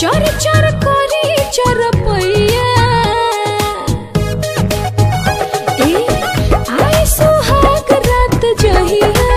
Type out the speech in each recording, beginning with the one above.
चर चर करी चरपैया ए आए सुहाग रात जहिया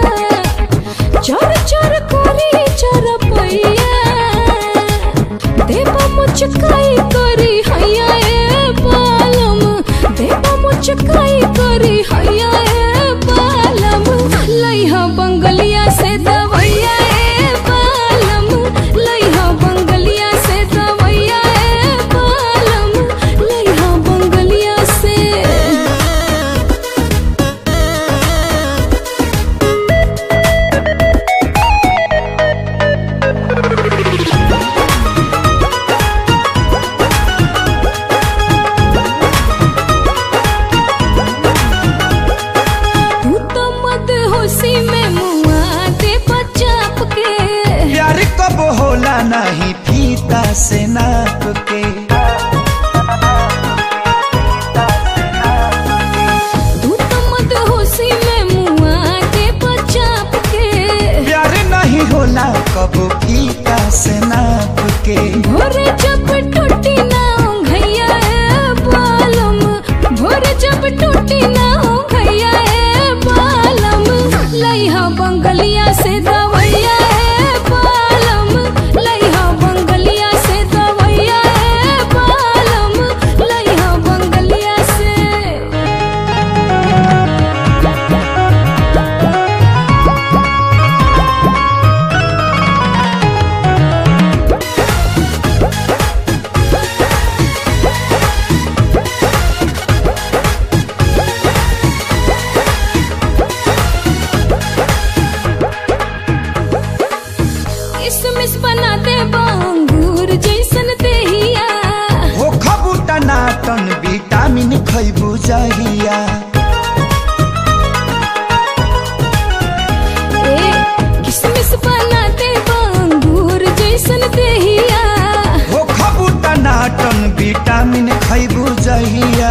चर चर करी चरपैया देव मुचकाई करी हैया ए बालम देव मुचकाई करी हैया ए बालम लइहा बंगलिया से दवैया ए बालम लइहा बंगलिया से दवैया ए बालम लइहा बंगलिया से तू तो मत होशी में मुआ दे बचाप के प्यार कब होला नहीं फीता से नाप के तू तो मत होशी में मुआ दे बचाप के प्यार नहीं होला कब फीता से नाप के भोरे जब टूटी ना घैया ए बालम भोरे जब टूटी ना घैया ए बालम लइहा बंगलिया से दवैया ए बालम लइहा बंगलिया से दवैया ए बालम लइहा बंगलिया से किसमिस बना दे बांगूर जैसन देहिया हो खबू टनाटन विटामिन खैबू जहिया ए किसमिस बना दे बांगूर जैसन देहिया हो खबू टनाटन विटामिन खैबू जहिया